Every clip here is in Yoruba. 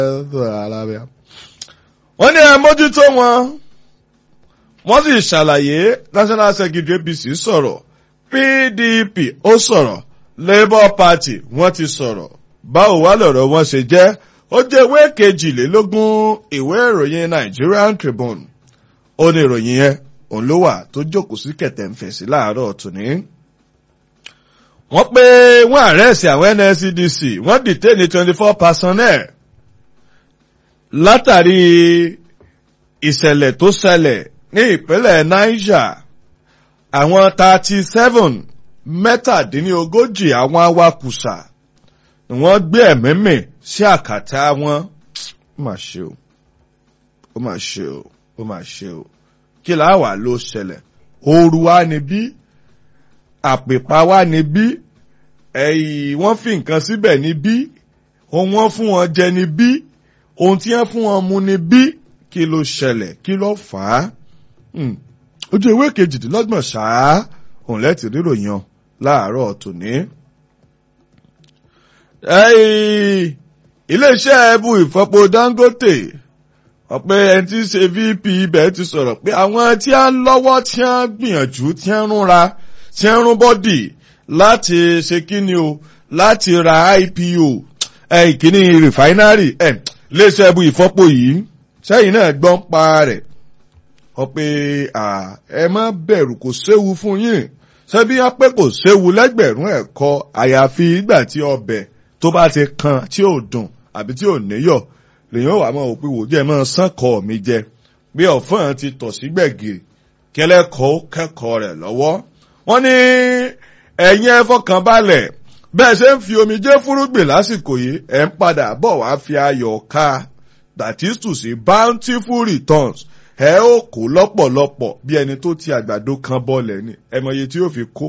wọ́n ní ẹ mójútó wọn wọ́n sì ṣàlàyé national secretary apc sọ̀rọ̀ pdp ó sọ̀rọ̀ labour party wọ́n ti sọ̀rọ̀ báwo wá lọ̀rọ̀ wọn ṣe jẹ́ ó jẹ́ ìwé kejìlélógún ìwé ìròyìn nigerian tribune ó ní ìròyìn yẹn òun ló wà tó jókòó sí kẹ̀tẹ̀ ń fèsì láàárọ̀ tòní. wọ́n pé wọ́n àrẹ́sì àwọn nscdc wọ́n dìtẹ́ ní twenty four personnel látàrí ìṣẹ̀lẹ̀ tó ṣẹlẹ̀ ní ìpínlẹ̀ niger àwọn thirty seven mẹ́tàdínlógójì àwọn awakùsà ni wọ́n gbé ẹ̀mí mì sí àkàtà wọn. ó mà ṣe o ó mà ṣe o ó mà ṣe o kí là wà ló ṣẹlẹ̀ ooru wa ni bí àpèpá wa ni bí ẹ̀yìn wọ́n fi nǹkan síbẹ̀ ni bí ohun wọ́n fún wọn jẹ ni bí ohun tí wọ́n fún wọn mu ni bí kí ló ṣẹlẹ̀ kí ló fà á ojú ewé kejìdínlọ́gbọ̀n ṣáá òun lẹ́tì ríròyìn láàárọ̀ tòní. iléeṣẹ́ ẹbú ìfọpo dangote ọ̀pẹ ẹni tí ń ṣe vp ibẹ̀ ti sọ̀rọ̀ pé àwọn tí a ń lọ́wọ́ tí a ń gbìyànjú tí a ń rúnra tí a ń rún bọ́dì láti ṣe kíni o láti ra ipo ìkíní rìfáínárì iléeṣẹ́ ẹbú ìfọpo yìí sẹ́yìn náà gbọ́n pa rẹ̀ ọ̀pẹ ẹ má bẹ̀rù kò séwu fún yín ṣebí wọn pé kò séwu lẹ́gbẹ̀rún ẹ̀kọ́ àyàfi ìgbà tí ọbẹ̀ tó bá ti kan tí ò dùn àbí tí ò níyọ̀ lèyìn wà mọ́ òpin wò jẹ́ mọ́ sánkọ́ mi jẹ bí ọ̀fọ́n ti tọ̀ sí gbẹ̀gìrì kẹlẹ́kọ̀ọ́ kẹ́kọ̀ọ́ rẹ̀ lọ́wọ́. wọ́n ní ẹ̀yin ẹ fọkàn balẹ̀ bẹ́ẹ̀ ṣe ń fi omijé fúrúgbìn lásìkò yìí ẹ̀ ń padà bọ̀ wá fi ayọ̀ ká that is to say bountiful returns ẹ ó kó lọ́pọ̀lọpọ̀ bí ẹni tó ti àgbàdo kan bọ́ọ̀lẹ̀ ni ẹ mọye tí yóò fi kó.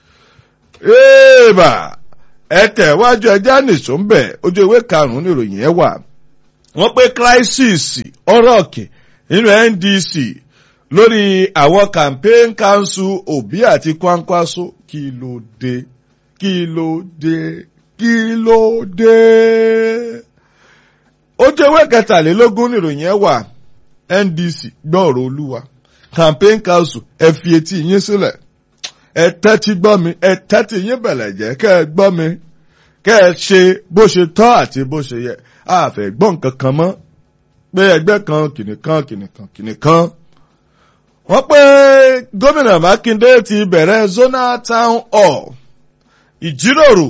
èèbà ẹ tẹ̀wájú ẹjẹ́ nìṣó ń bẹ̀ ojú ewé karùn-ún ní ìròyìn ẹ wà. wọ́n pé crisis ọ̀rọ̀ọ̀kì nínú ndc lórí àwọn campaign council òbí àti kwankwaso kí ló dé kí ló dé kí ló dé. ojú ewé kẹtàlélógún ní ìròyìn ẹ wà ndc gbọ́ ọ̀rọ̀ olúwa campaign council ẹ fi etí yín sílẹ̀ ẹ tẹ́tí gbọ́ mi ẹ tẹ́tí yín bẹ̀lẹ̀ jẹ́ kẹ́ ẹ gbọ́ mi kẹ́ ẹ ṣe bó ṣe tọ́ àti bó ṣe yẹ àfẹ́ gbọ́ nǹkan kan mọ́ pé ẹgbẹ́ kan kìnìkan kìnìkan kìnìkan. wọ́n pé gómìnà mákindé ti bẹ̀rẹ̀ zonal town hall ìjíròrò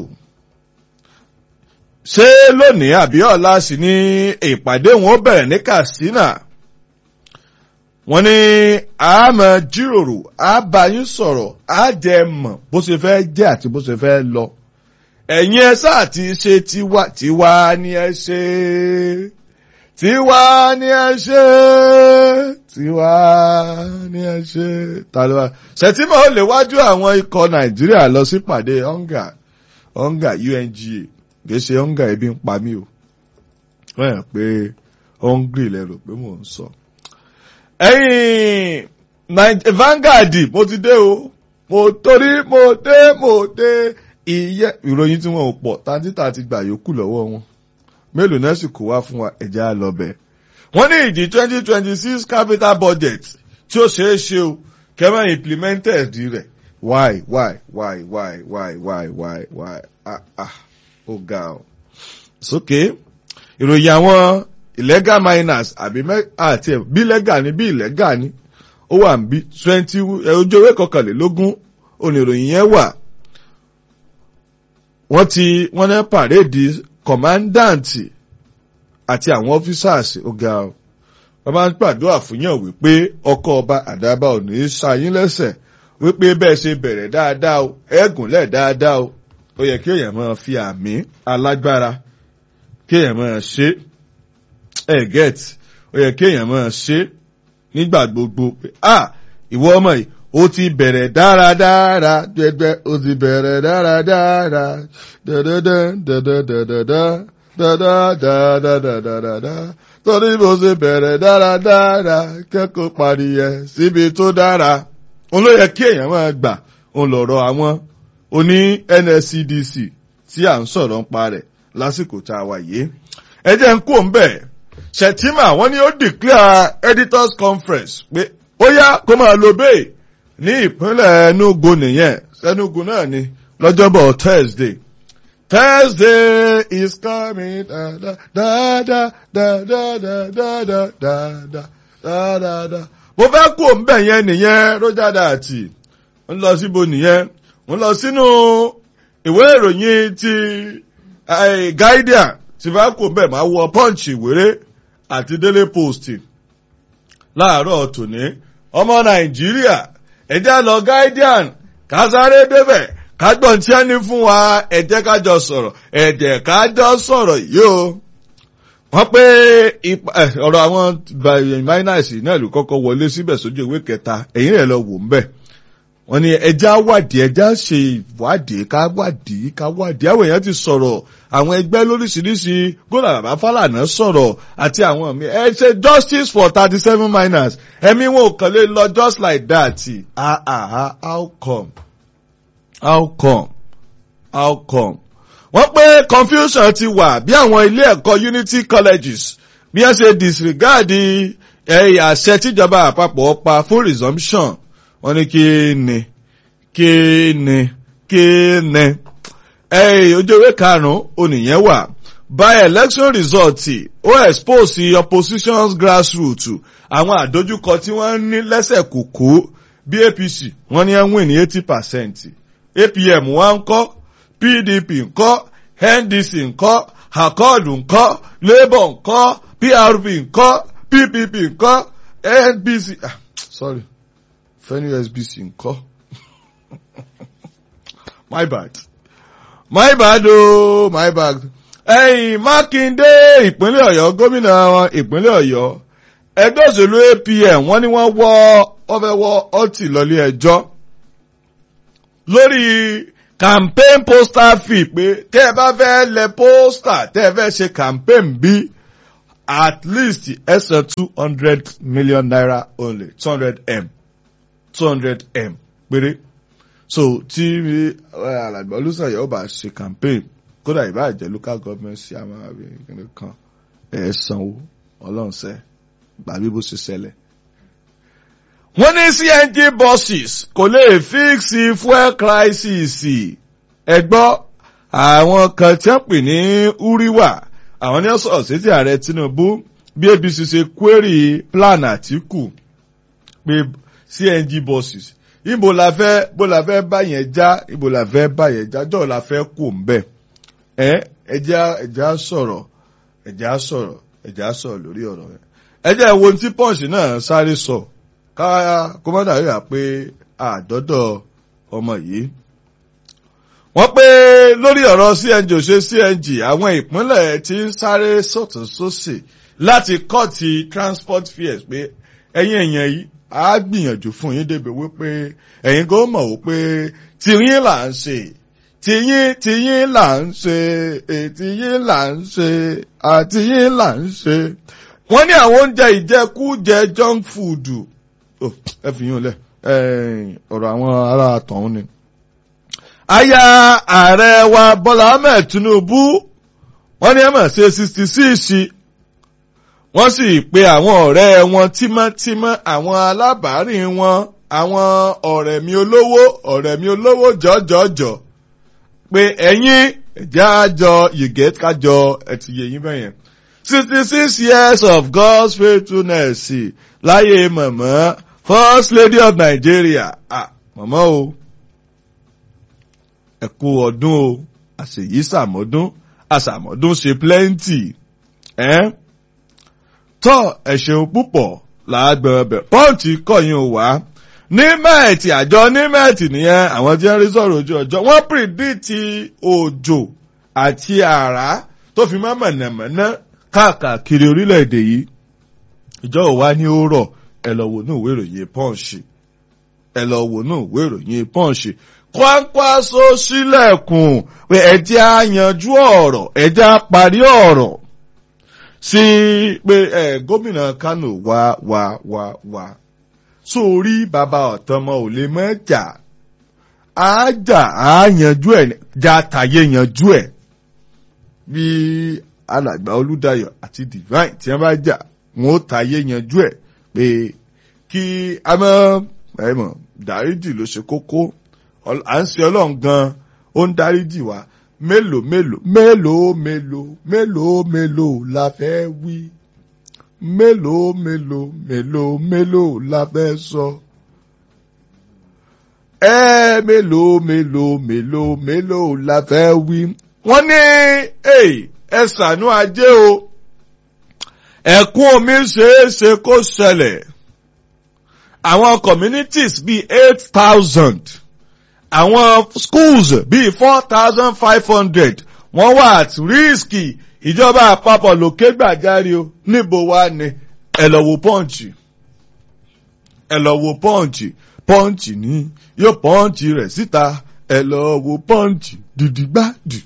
ṣé lónìí àbí ọ̀la sì ni ìpàdé wọn ó bẹ̀rẹ̀ ní katsina wọ́n ní a máa jíròrò a bá yín sọ̀rọ̀ a jẹ mọ̀ bó ṣe fẹ́ jẹ́ àti bó ṣe fẹ́ lọ. ẹ̀yin ẹ sáà ti ṣe tiwa tiwa ni ẹ ṣe tiwa ni ẹ ṣe tiwa ni ẹ ṣe. tàlùwà ṣètìmọ̀ ó lè wájú àwọn ikọ̀ nàìjíríà lọ sí pàdé onga onga unga kì í ṣe onga ebi ń pa mí o wọ́n yàn pé hungry lẹ́rù pé mò ń sọ. So ẹ̀yin Vanguard mo ti dé o mo torí mo dé mo dé ìyẹ ìròyìn tí wọn ò pọ̀ tàǹtítà ti gbà yòókù lọ́wọ́ wọn mélòó náà sì kó wá fún wa ẹ̀jẹ̀ á lọ bẹ̀. wọ́n ní ìdí twenty twenty six capital budget tí ó ṣeé ṣe o kẹ́mẹ́ implemented rẹ̀ why why why why why why why why ah ah ó ga ọ. sókè ìròyìn àwọn illegal miners àbí àti ẹ̀ bí legal ni bí illegal ni ó wà níbí twenty ojú ewé kọkànlélógún oníròyìn yẹn wà wọ́n ti wọ́n ní pàréèdì kọ̀mándáǹtì àti àwọn ọ́fíṣàsì ọ̀gá ọ̀ wọ́n máa ń pàdúrà fún yàn wípé ọkọ̀ ọba àdábà ò ní í ṣayín lẹ́sẹ̀ wípé bẹ́ẹ̀ ṣe bẹ̀rẹ̀ dáadáa o ẹ̀gúnlẹ̀ dáadáa o ó yẹ kí èèyàn máa fi àmì alágbára kí èèyàn máa ṣe ẹ get ó yẹ kí èèyàn máa ṣe nígbà gbogbo pé ah ìwọ ọmọ yìí ó ti bẹ̀rẹ̀ dáradára dẹ́gbẹ́ ó ti bẹ̀rẹ̀ dáradára dẹ́dẹ́dẹ́ dẹ́dẹ́dẹ́dẹ́dẹ́ dáadáa torí bó ṣe bẹ̀rẹ̀ dáradára kẹ́kọ̀ọ́ parí ẹ̀ síbi tó dára òun ló yẹ kí èèyàn máa gbà òun lọ̀rọ̀ àwọn oní NSCDC tí à ń sọ̀rọ̀ ń pa rẹ̀ lásìkò tá a wà yìí ẹ jẹ́ ń kó ń bẹ̀ Shettima wọ́n ní ó declare editors conference pé ó yá kó máa lo bẹ́ẹ̀ ní ìpínlẹ̀ Enugu nìyẹn Enugu náà ni lọ́jọ́bọ̀ Thursday Thursday is coming da da da da da da da da da da da da da da. mo fẹ́ kó ń bẹ̀ yẹn nìyẹn Roger Dati ń lọ síbo nìyẹn ń lọ sínú ìwé ìròyìn ti Guardian tí bá kó ń bẹ̀ máa wọ Punch ìwéré àti Daily Post láàárọ̀ tòní ọmọ Nàìjíríà ẹ̀jẹ̀ lọ Guardian kásáré débẹ̀ kágbọ̀n tí a ní fún wa ẹ jẹ́ ká jọ sọ̀rọ̀ ẹ jẹ́ ká jọ sọ̀rọ̀ yìí o. wọ́n pé ọ̀rọ̀ àwọn miners náà ló kọ́kọ́ wọlé síbẹ̀ sójú ìwé kẹta ẹ̀yìn rẹ̀ lọ wò ń bẹ̀. wọ́n ní ẹja wádìí ẹja ṣe ìwádìí ká wádìí ká wádìí àwọn èèyàn ti sọ̀rọ̀ àwọn ẹgbẹ́ lóríṣiríṣi gómìnà bàbá Fálànà sọ̀rọ̀ àti àwọn mi ẹ ṣe justice for thirty seven miners ẹ̀mí wọn ò kàn lè lọ just like that ah ah how come how come how come wọ́n pé confusion ti wà bí àwọn ilé ẹ̀kọ́ unity colleges bí wọ́n ṣe disregard àṣẹ tíjọba àpapọ̀ pa fún resumption wọ́n ní kí ni kí ni kí ni ojú ewé karùn-ún onìyẹn wà by election result ó expose opposition's grassroots àwọn àdójúkọ tí wọ́n ní lẹ́sẹ̀ kòkó bí APC wọ́n ní ẹ̀ ń win ní eighty percent apm wa ń kọ́ pdp ń kọ́ ndc ń kọ́ accord ń kọ́ labour ń kọ́ prp ń kọ́ ppp ń kọ́ nbc ah, sorry fẹ́ni sbc ń kọ́ my bad my bad ooo my bad ẹ̀yìn mákindé ìpínlẹ̀ ọ̀yọ́ gómìnà wọn ìpínlẹ̀ ọ̀yọ́ ẹgbẹ́ òṣèlú apm wọ́n ní wọ́n wọ́ wọ́n fẹ́ wọ́ ọtí lọ́lé ẹjọ́ lórí campaign poster fee pé tẹ́ ẹ bá fẹ́ lẹ poster tẹ́ ẹ fẹ́ ṣe campaign bí at least ẹ san two hundred million naira only two hundred m two hundred m péré so tí alàgbà olùsàyẹ̀ ó bá ṣe campaign kódà ìbá jẹ́ local government sí àwọn àbẹ̀kẹ́lẹ́ kan ẹ̀ sanwó ọlọ́ọ̀sẹ̀ gbàgbé bó ṣe ṣẹlẹ̀ wọ́n ní CNG buses kò lè fíìsì fuel crisis ẹ gbọ́ àwọn kan tí wọ́n pè ní uriwa àwọn ní ọ̀sọ̀ sétí ààrẹ Tinubu bí APC ṣe query plan Àtíkù pé CNG buses ibo la fẹ́ bó la fẹ́ bá yẹn já ibo la fẹ́ bá yẹn já jọ́ la fẹ́ kó ń bẹ̀ ẹ ẹjá ẹjá sọ̀rọ̀ ẹjá sọ̀rọ̀ ẹjá sọ̀rọ̀ lórí ọ̀rọ̀ yẹn ẹjá wo tí Punch náà sáré sọ. So ká kọ́mọ́dà yà pé àdọ́dọ̀ ọmọ yìí. wọ́n pé lórí ọ̀rọ̀ CNG ò ṣe CNG àwọn ìpínlẹ̀ tí ń sáré sọ̀tún sósì láti kọ́ọ̀tì transport fares pé ẹ̀yin èèyàn yìí á gbìyànjú fún yín débi wípé ẹ̀yin kò mọ̀ wípé tìyín là ń ṣe tìyín tìyín là ń ṣe tìyín là ń ṣe àtìyín là ń ṣe. wọ́n ní àwọn oúnjẹ ìjẹkújẹ junk food ẹ fi yín lẹ ọ̀rọ̀ àwọn ará tọ̀hún ni. aya ààrẹ wa Bọ́lá Ahmed Tinubu wọ́n ní ẹ mọ̀ ṣe sixty six wọ́n sì pe àwọn ọ̀rẹ́ wọn tímọ́tímọ́ àwọn alábàárìn wọn àwọn ọ̀rẹ́ mi olówó ọ̀rẹ́ mi olówó jọjọjọ pé ẹ̀yin ẹ̀jẹ̀ àjọ yìgẹ́ kájọ ẹ̀tì yẹ̀yìn bẹ́yẹn sixty six years of God's faithfulness láyé mọ̀mọ́ first lady of Nigeria ah mọ̀mọ́ o ẹ kú ọdún o àṣèyí sàmọ́dún àṣàmọ́dún ṣe plenty ẹ́ tọ́ ẹ ṣeun púpọ̀ làágbọ̀n ọbẹ̀ pọ́ǹtì kọ̀yìn ò wá ní mẹ́ẹ̀tì àjọ ní mẹ́ẹ̀tì nìyẹn àwọn tí wọ́n rí sọ̀rọ̀ ojú ọjọ́ wọ́n pìrìdìtì òjò àti àrá tó fi mọ́ mọ̀nàmọ́ná káàkiri orílẹ̀-èdè yìí ìjọ òwa ní ó rọ̀ ẹ lọ wò ní ìwé ìròyìn pọ́ǹsì ẹ lọ wò ní ìwé ìròyìn pọ́ǹsì kwakwaso sílẹ̀kùn pé ẹjẹ́ á yanjú ọ̀rọ̀ ẹjẹ́ á parí ọ̀rọ̀ sí pé ẹ gómìnà Kánò wá wá wá wá sórí bàbá ọ̀tọ́mọ ò lè mọ́ jà á jà á yanjú ẹ̀ já tàyé yanjú ẹ̀ bí alàgbà olúdayọ̀ àti divine tí wọ́n bá jà wọn ó tayé yanjú ẹ̀ pé kí a mọ̀ ẹ mọ̀ dáríjì ló ṣe kókó à ń ṣe ọlọ́run gan ó ń dáríjì wá mélòó mélòó mélòó mélòó mélòó mélòó la fẹ́ wí mélòó mélòó mélòó mélòó la fẹ́ sọ. ẹ mélòó mélòó mélòó mélòó la fẹ́ wí. wọ́n ní ẹ ṣàánú ajé o ẹ̀kún omi ṣeéṣe kó ṣẹlẹ̀ àwọn communities bíi eight thousand àwọn schools bíi four thousand five hundred wọ́n wà at risk ìjọba àpapọ̀ lókè gbàjáre o níbo wá ni ẹ lọ wo pọ́ǹchì ẹ lọ wo pọ́ǹchì pọ́ǹchì ní yóò pọ́ǹchì rẹ̀ síta ẹ lọ wo pọ́ǹchì dìdìgbàdì.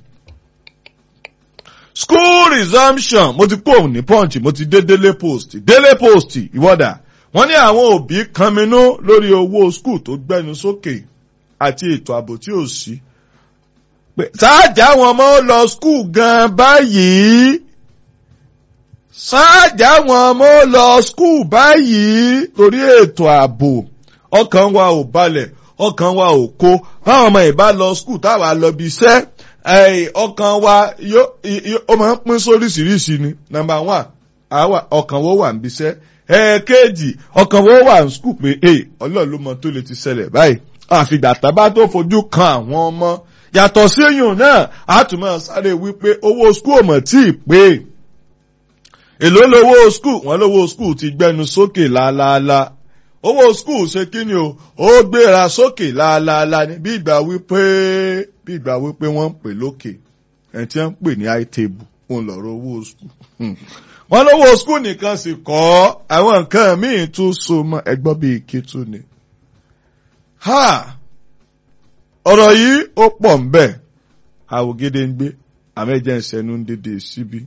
school resumption mo ti kó òun ní pọ́ǹchì mo ti dé délé post délé post ìwọ́dà wọ́n ní àwọn òbí kanminú lórí owó school tó gbẹnu sókè àti ètò ààbò tí ò sí. sáàjà àwọn ọmọ ó lọ skul gan báyìí sáàjà àwọn ọmọ ó lọ skul báyìí torí ètò ààbò ọkàn wa ò balẹ̀ ọkàn wa ò kó báwọn ọmọ ìbá lọ skul táwa lọ bí iṣẹ́ ọkàn wa ó máa ń pín sóríṣiríṣi ni nàmbà wán ọkàn wo wà ń bí iṣẹ́ ẹ̀ẹ́kejì ọkàn wo wà ń skul pé ọlọ́run ló mọ tó lè ti ṣẹlẹ̀ báyìí àfìgbà tábà tó fojú kan àwọn ọmọ yàtọ̀ sí èèyàn náà a tún máa sáré wípé owó skul mọ̀ tí ì pé èló lówó skul wọn lówó skul ti gbẹnu sókè láàláàlá owó skul ṣe kí ni o ó gbéra sókè láàláàlá ni bí ìgbà wípé bí ìgbà wípé wọ́n ń pè lókè ẹ̀ tí wọ́n ń pè ní high table òun lọ̀rọ̀ owó skul wọ́n lówó skul nìkan sì kọ́ àwọn nǹkan míì tún so mọ́ ẹgbọ́n bíi kí tún ni ha ọ̀rọ̀ yìí ó pọ̀ ń bẹ̀ àwògede ń gbé àmẹ́jẹ́ ń sẹ́nu ń dédé síbí.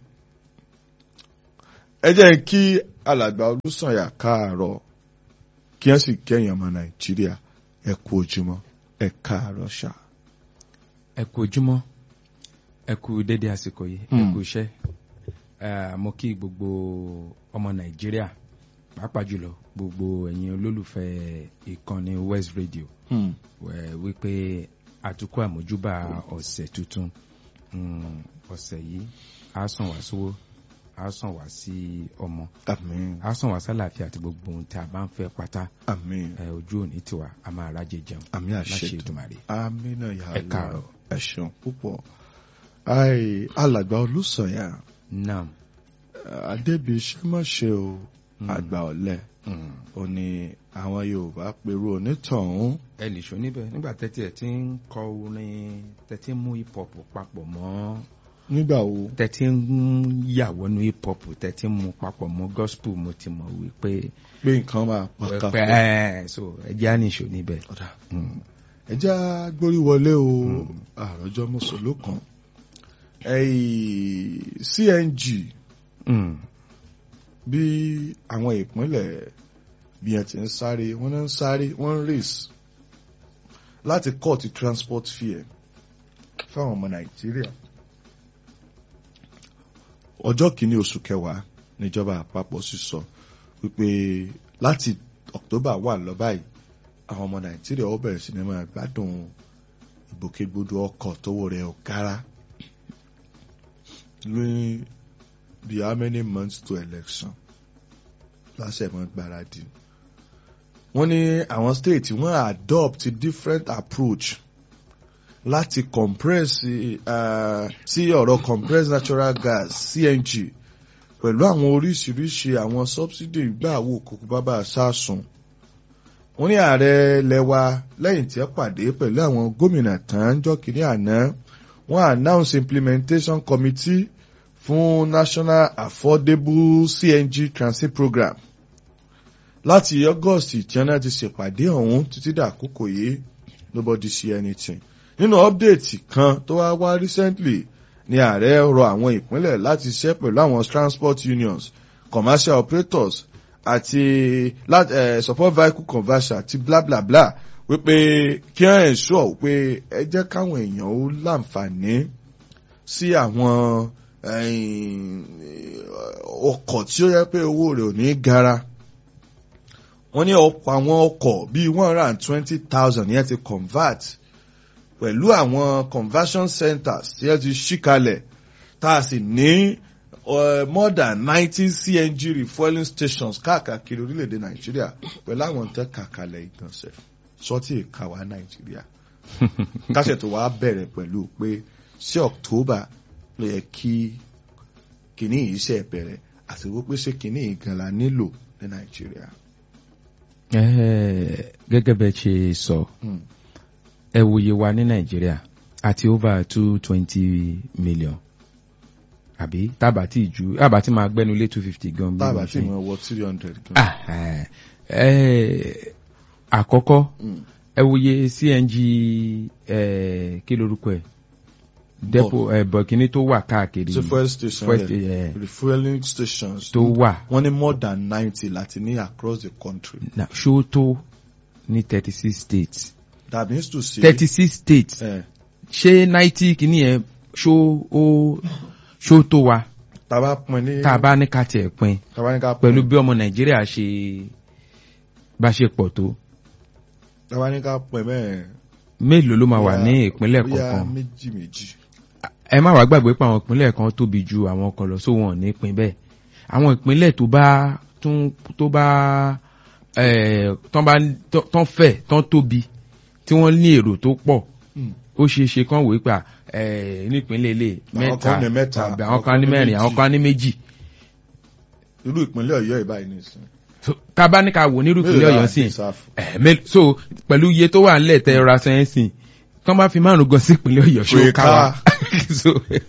ẹ jẹ́ kí alàgbà olùsànyà káàárọ̀ kí wọ́n sì kẹ́yìn ọmọ nàìjíríà ẹ kú ojúmọ́ ẹ káàárọ̀ ṣá. ẹ kú ojúmọ́ ẹ kú dédé àsìkò yìí ẹ kú iṣẹ́ mo kí gbogbo ọmọ nàìjíríà pàápàá jùlọ gbogbo ẹ̀yin olólùfẹ́ ìkànnì west radio wípé àtúkọ àmójúbà ọ̀sẹ̀ tuntun ọ̀sẹ̀ yìí á sàn wá sówó á sàn wá sí ọmọ á sàn wá sálàáfíà àti gbogbo ohun tí a bá ń fẹ́ pátá ojú òní tiwa a máa rájẹ jẹun láṣẹ ìdùmarè àmín náà yà á ẹ káàárọ̀ ẹ ṣeun púpọ̀ alàgbà olùsọ̀yà naam adébíṣẹ́ má ṣe o àgbà ọ̀lẹ ò ní àwọn yorùbá pẹ̀lú onítọ̀hún. ẹ lè ṣó níbẹ̀ nígbà tẹ́tí ẹ̀ ti ń kọ orin tẹ́tí ń mú hip hop papọ̀ mọ́. nígbà wo. tẹ́tí ń yàwọ́ nu hip hop tẹ́tí ń mú papọ̀ mọ́ gospel mo ti mọ̀ wípé. pé nǹkan máa pàkà pé ẹ so ẹ jẹ́ àníṣó níbẹ̀. ẹ jẹ́ agbórí wọlé o àròjọ mùsùlùmí kan cng. Mm bí àwọn ìpínlẹ̀ bí ẹ ti ń sáré wọ́n ń sáré wọ́n ń race láti cut transport fare fáwọn ọmọ nàìjíríà ọjọ́ kìíní oṣù kẹwàá níjọba àpapọ̀ sì sọ wípé láti october wà lọ báyìí àwọn ọmọ nàìjíríà ó bẹ̀rẹ̀ sí ní máa gbádùn ìgbòkègbodò ọkọ̀ tówó rẹ̀ ò kára lóyún bí how many months to election lásẹ̀ mọ́ gbáradì wọ́n ní àwọn state wọ́n adopt different approach láti compress uh, sí ọ̀rọ̀ compressed natural gas CNG pẹ̀lú àwọn oríṣiríṣi àwọn subsidy gbà wò kókó bábà sásùn wọ́n ní ààrẹ lẹ́wà lẹ́yìn tí ó pàdé pẹ̀lú àwọn gómìnà tán jọ́ kìíní àná wọ́n announce implementation committee fún national affordable CNG transit program láti august tí wọn ti ṣèpàdé ọ̀hún títí dàkókò yìí nobody see anything nínú update kan tó wá wá recently ni ààrẹ rọ àwọn ìpínlẹ̀ láti ṣiṣẹ́ pẹ̀lú àwọn transport unions commercial operators àti uh, support vehicle conversion àti bla bla bla wípé kí wọ́n ensure pé ẹ jẹ́ káwọn èèyàn ó láǹfààní sí àwọn ẹ̀yìn, ọkọ̀ tí ó yẹ pé owó rẹ̀ ò ní gara wọ́n ní ọ̀pọ̀ àwọn ọkọ̀ bíi one hundred and twenty thousand yẹn ti convert pẹ̀lú àwọn conversion centers tí yẹn ti ṣí kalẹ̀ tá a sì ní uh, more than ninety CNG refueling stations káàkiri orílẹ̀-èdè Nàìjíríà pẹ̀lú àwọn tẹ́ kàkalẹ̀ ìgbọ̀nsẹ̀ sọ́tì ìkàwá Nàìjíríà káṣẹ̀ tó wàá bẹ̀rẹ̀ pẹ̀lú pé sí October ló yẹ kí kìíní yìí ṣe bẹ̀rẹ̀ àti wípé ṣé kìíní yìí gan la nílò ní Nàìjíríà. Eh, gẹ́gẹ́ bẹ́ẹ̀ ṣe sọ Hmm. ẹ wòye wa ní nàìjíríà àti over two twenty million àbí tábà tí ju tábà tí máa gbẹ́nu lé two fifty gan bí tábà wọ́n tí ṣe. mo wọ three hundred gan. Ah, eh, eh, àkọ́kọ́ Hmm. ẹ wòye cng eh, kí lorúkọ ẹ̀ depo eh, bọ̀kínní tó wà káàkiri ṣe fuel station Fuel- yẹn eh, refueling stations tó wà wọ́n ní more than ninety láti ní across the country. na ṣó tó ní thirty six states that means to say. thirty six states Eh, ṣé náìtì kìíní yẹn ṣó ó ṣó tó wa tá a bá pín ní. tá a bá ní ká tiẹ̀ pin tá a bá ní ká pín. pẹ̀lú bí ọmọ nàìjíríà ṣe bá ṣe pọ̀ tó tá a bá ní ká pín mẹ́rin. mélòó ló máa wà bóyá- ní ìpínlẹ̀ bóyá kọ̀ọ̀kan méjì méjì. ẹ má wàá gbàgbé pé àwọn ìpínlẹ̀ kan tóbi ju àwọn kan lọ sóhun ní pin bẹ́ẹ̀ àwọn ìpínlẹ̀ tó bá tún tó bá ẹ̀ tán bá tán fẹ̀ tán tóbi tí wọ́n ní èrò tó pọ̀ Hmm. ó ṣeé ṣe kán wòó pa ẹ̀ nípínlẹ̀ ilé Àwọn kan ní mẹ́ta, tàbí àwọn kan ní mẹ́rin àwọn kan ní méjì irú ìpínlẹ̀ ọ̀yọ́ ìbáyìí nìsín. So, tá a bá ní ká wò nírú ìpínlẹ̀ ọ̀yọ́ sí ìsáfù. ẹ̀ mélòó so pẹ̀lú iye tó wà nílẹ̀ tẹ ra sẹ́yìnsìn tán bá fi márùn gan sí ìpínlẹ̀ ọ̀yọ́ ṣó Pé ká ká. wa so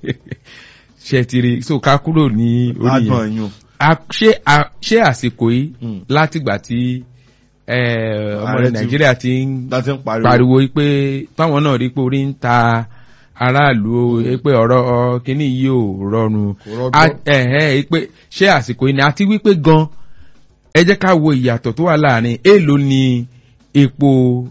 ṣe ti rí so ká kúrò ní orí yẹn agbọ̀n yun. A- ṣé a- ṣé àsìkò yìí Hmm. látìgbà tí eh, ọmọ Ààrẹ rẹ̀ ti- nàìjíríà ti ń láti ń pariwo. pariwo pé táwọn náà rí pé orí ń ta aráàlú o, pé ọ̀rọ̀ kínní yìí ò rọrùn Kò rọgbọ. A- ẹ̀hẹ́n, pé ṣé àsìkò yìí ni àti wípé gan ẹ jẹ́ ká wo ìyàtọ̀ tó wà láàrin èèlò ni epo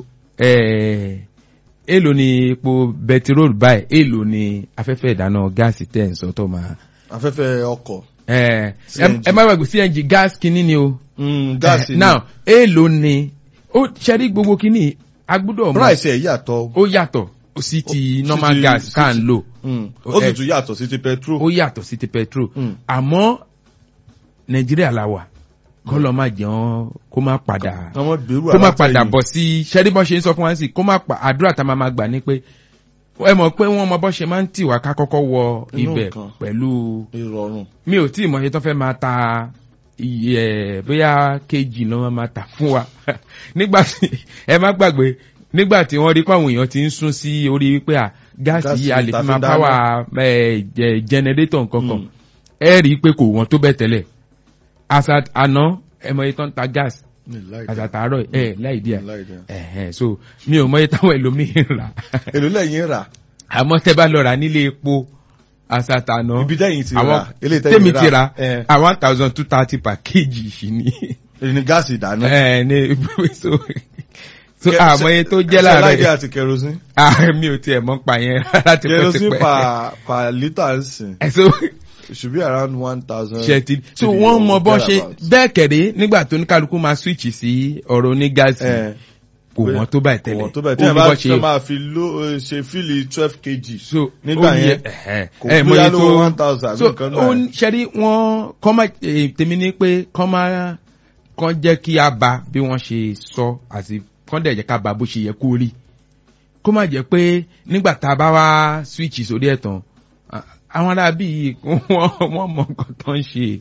eh, èèlò ni epo bẹtiróòlù báyìí èèlò ni afẹ́fẹ́ ìdáná gáàsì tẹ̀ ń sọ tó máa afẹ́fẹ́ ọkọ̀. ẹ CNG. ẹ má gbàgbé cng gas kínní ni o gáàsì Eh, now èèlò ni ó ṣẹ́rí gbogbo kínní agbúdọ̀ mọ̀ price ẹ̀ yàtọ̀. ó yàtọ̀ sí ti Ó- normal sí ti- gas sí tá à ti- ń lò Mm. Ó- ó sì ẹ- tún yàtọ̀ sí ti petrol. ó yàtọ̀ sí ti petrol Mm. àmọ́ nàìjíríà la wà kó lọ má jẹun kó má padà àwọn gbèrú kó má alátẹ̀yìn. padà bọ̀ sí ṣẹ́rí bọ́ ṣe ń sọ fún wa sí kó má pa àdúrà tá a máa ma gbà ní pé ẹ mọ̀ pé wọ́n mọ bọ́ ṣe máa ń tì wá ká kọ́kọ́ wọ Inú ibẹ̀ nǹkan. pẹ̀lú ìrọ̀rùn. mi ò tí ì mọ̀ ṣe tó fẹ́ máa ta iye ẹ̀ bóyá kejì ló máa ta fún wa nígbà tí ẹ má gbàgbé nígbà tí wọ́n rí pé àwọn èèyàn ti ń sún sí orí wípé à gáàsì Gáàsì yìí a lè ta fi fi máa dáná. páwà jẹnẹrétọ̀ nǹkan kan Mm. ẹ rí i pé kò wọ́n tó bẹ̀ tẹ́lẹ̀ àṣà àná ẹ mọ iye tó ń ta gáàsì ní láì àṣà dá. tàárọ̀ ẹ láì díẹ̀ láì dá. ẹ̀hẹ̀ so mi ò mọ iye táwọn ẹlòmíín rà èlò lẹ́yìn rà. àmọ́ tẹ́ bá lọ rà nílé epo àṣà tàná ibi tẹ́yìn ti àwọn rà. eléyìí tèmi ti ra ẹ̀ a one thousand two thirty per kg yìí ni ní gáàsì ìdáná. ẹ ní so so Kẹ- àmọ́ iye tó jẹ́ ṣe láìdí láàárẹ̀ àti kerosene. ah mi ò tiẹ̀ mọ̀ pa yẹn láti pẹ́ kerosene tipẹ́ per per litre ń sìn. ẹ so it should be around one thousand. ṣe ti so wọ́n mọ bọ́ ṣe bẹ́ẹ̀ kẹ̀dé nígbà tó ní kálukú máa switch sí ọ̀rọ̀ onígáàsì kò wọ́n tó báyìí tẹ́lẹ̀ kò wọ́n tó bẹ́ẹ̀ Ó tí wọ́n ní bá bọ́ fẹ́ máa fi ló ṣe fíìlì twelve kg. so nígbà ó ní yẹn, ẹ̀hẹ̀, kò ẹ̀, bóyá mọye ló tó- one thousand so àbí nǹkan ó náà. ní ṣẹ́rí wọ́n kọ́ máa eh, tèmi ní pé kọ́ máa kọ́ jẹ́ kí a ba bí wọ́n ṣe sọ àti kọ́ dẹ̀ jẹ́ ká ba bó ṣe yẹ kó rí kó má jẹ́ pé nígbà tá a bá wá switch sórí ẹ̀ tán à- àwọn ará bíi wọ́n wọ́n mọ nǹkan tó ń ṣe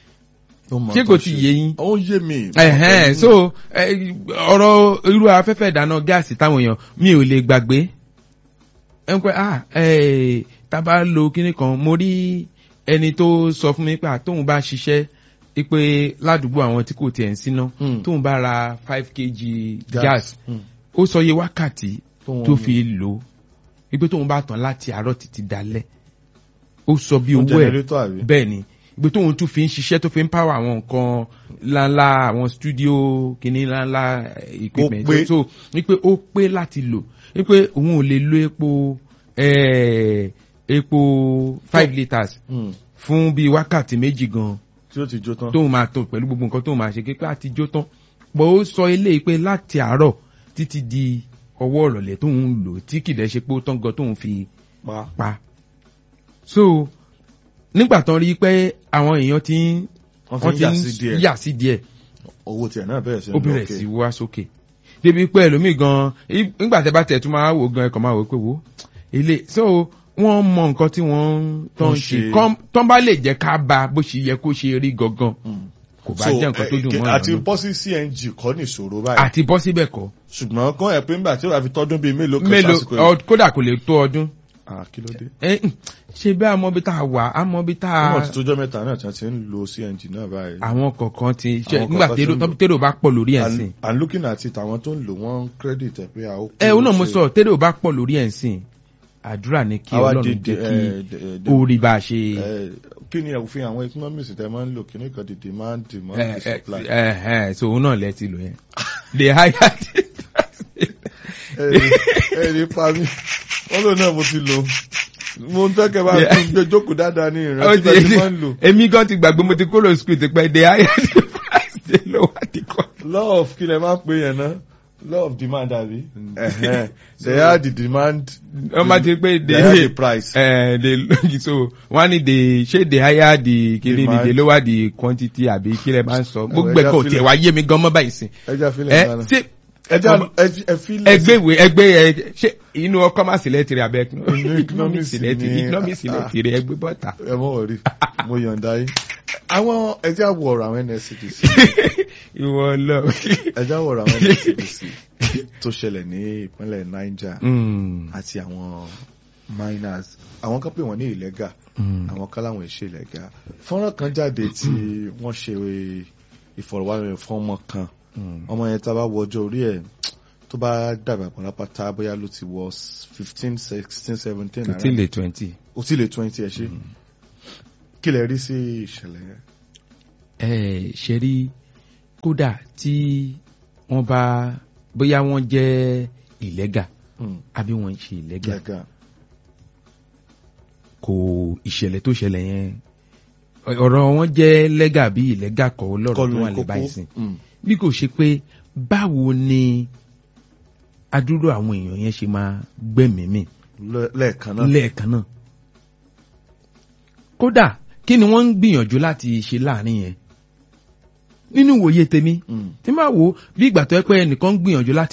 Ó mọ ṣé tó kò ti ṣe. yé yín ó yé mi. ẹ̀hẹ́n so eh, ọ̀rọ̀ irú afẹ́fẹ́ ìdáná gáàsì táwọn èèyàn mi ò lè gbàgbé ẹ ń pẹ́ ah eh, tá a bá lo kíní kan mo rí ẹni tó sọ fún mi pé à, tóun bá ṣiṣẹ́ pé ládùúgbò àwọn tí kò tiẹ̀ ń síná Mm. tóun bá ra five kg Gas. gas Mm. ó sọ iye wákàtí Tóun tó mú. fi lò ó wípé tóun bá tàn láti àárọ̀ títí dalẹ́ ó sọ bí Fún owó ẹ̀ generator àbí? bẹ́ẹ̀ ni ìgbé tóun tún fi ń ṣiṣẹ́ tó fi ń pàwọ̀ àwọn nǹkan ńláńlá àwọn studio kìíní ńláńlá eh, equipment pé. so wípé ó pé láti lò wípé òun ò lè lo epo eh, epo five litres Mm. fún bíi wákàtí méjì gan tí ó ti jó tán. tóun máa tó pẹ̀lú gbogbo nǹkan tóun máa ṣe kékeré àti jó tán bó ó sọ eléyìí pé láti àárọ̀ títí di ọwọ́ ìrọ̀lẹ́ tóun ń lò tí kìdẹ́ ṣe pé ó tán gan tóun fi pa pa so nígbà tán rí i pé àwọn èèyàn ti ń wọ́n fi ń yà sí díẹ̀ yà sí díẹ̀ owó tiẹ̀ náà bẹ̀rẹ̀ sí ó bẹ̀rẹ̀ sí wá sókè débi pé ẹlòmíì gan í- nígbà tẹ́ bá tẹ̀ tún máa wò gan ẹ̀kọ́ máa wò pé wò ilé so wọ́n mọ nǹkan tí wọ́n ń tán Wọ́n ṣe ṣe. kán- tán bá lè jẹ́ ká ba bó ṣe yẹ kó ṣe rí gangan kò bá jẹ́ nǹkan tó dùn mọ́ àti ìrànú bọ́ sí cng kọ́ ní ìṣòro báyìí àti bọ́ síbẹ̀ kọ́ ṣùgbọ́n kọ́ ẹ̀ pé nígbà tí ó bá fi tọ́dún bíi mélòó kan mélòó sásìkò yìí. ọ- kódà kò lè tó ọdún Ah, kí ló dé. ẹ ǹ, ṣe bí àmọ́ bí tá a wà àmọ́ bí tá a wọ́n ti tójọ́ mẹ́ta náà tí wọ́n ti ń lo cng náà báyìí. àwọn kọ̀ọ̀kan ti ṣe Àwọn nígbà kọ̀ọ̀kan ti térò ń lò. térò bá pọ̀ lórí ẹ̀ sìn And- and looking at it àwọn tó ń lò wọ́n credit ẹ̀ pé àwọn. ẹ òun náà mo sọ térò bá pọ̀ lórí ẹ̀ sìn àdúrà ni kí Àwa ọlọ́run di- jẹ́ eh, kí de- de- ó rí bá a ṣe Eh, kí ni òfin àwọn economics tẹ máa ń lò kí ní kan di demand demand ẹ di supply. ẹ ẹ so òun náà lẹ ti lò yẹn the higher ẹ̀rí ẹ̀rí pa mí wọ́n lò náà mo ti lò mo ń fẹ́ kẹ́ bá Yeah. tún gbé jókòó dáadáa ní ó ìrántí ti bẹ́ẹ̀ ti máa ń lò. èmi gan ti gbàgbé mo ti kúrò school ti pẹ́ the higher the price the lower the cost. law of kí lẹ máa ń pè yẹn náà law of demand àbí. Ẹ̀hẹ́n. they are the demand. wọ́n máa ti pé they are the the price. ẹ the so wọ́n á ní the ṣé the higher the kiri ni Demand. the lower the quantity àbí kí lẹ máa ń sọ gbogbo ẹja ẹ̀kọ́ fílẹ̀. tiẹ̀ wá yé mi gan mọ́ báyìí sìn. ẹja fílẹ̀ ẹ dáná. ṣé ẹja ọmọ- ẹfi ẹgbẹ́ ìwé ẹgbẹ́ ẹ ṣé inú ọkọ máa sílẹ̀ tiri abẹ́ Inú economics sílẹ̀ tiri ni- economics sílẹ̀ ah. tiri ẹgbẹ́ bọ́ta. ẹ mọ̀ wọ̀rí mo yọ̀ǹda yín. àwọn ẹja wọ ọ̀rọ̀ àwọn nscdc ìwọ lọ. ẹja wọ ọ̀rọ̀ àwọn nscdc tó ṣẹlẹ̀ ní ìpínlẹ̀ niger Mm, àti àwọn miners àwọn kan pè wọ́n ní ìlẹ́gà mm, àwọn kan láwọn ìṣe ìlẹ́gà fọ́nrán kan jáde tí wọ́n ṣe ìfọ̀rọ̀wánilẹ̀ fún ọmọ kan mm. ọmọ yẹn tá a bá wọ ọjọ́ orí ẹ̀ tó bá dàgbà pàlápàtà bóyá ló ti wọ fifteen sixteen seventeen kò tí ì lè twenty. ó ti lè twenty ẹ̀ ṣe kí lẹ rí sí ìṣẹ̀lẹ̀ yẹn. ẹ ṣe rí kódà tí wọ́n bá bóyá wọ́n jẹ́ ìlẹ́gà Mm, àbí wọ́n ń ṣe ìlẹ́gà ìlẹ́gà kò ìṣẹ̀lẹ̀ tó ṣẹlẹ̀ yẹn ọ̀rọ̀ wọn jẹ́ lẹ́gà bí ìlẹ́gà kọ́ lọ́rọ̀ tó kọlu wà lẹ́ kókó báyìí sìn Mm, bí kò ṣe pé báwo ni adúrú àwọn èèyàn yẹn ṣe máa gbẹ̀mí mì lẹ́- lẹ́ẹ̀kan náà lẹ́ẹ̀kan náà kódà kí ni wọ́n ń gbìyànjú láti ṣe láàrin yẹn nínú ìwòye tèmi Mm, tí máa wò ó bí ìgbà tó yẹ pé ẹnìkan ń gbìyànjú láti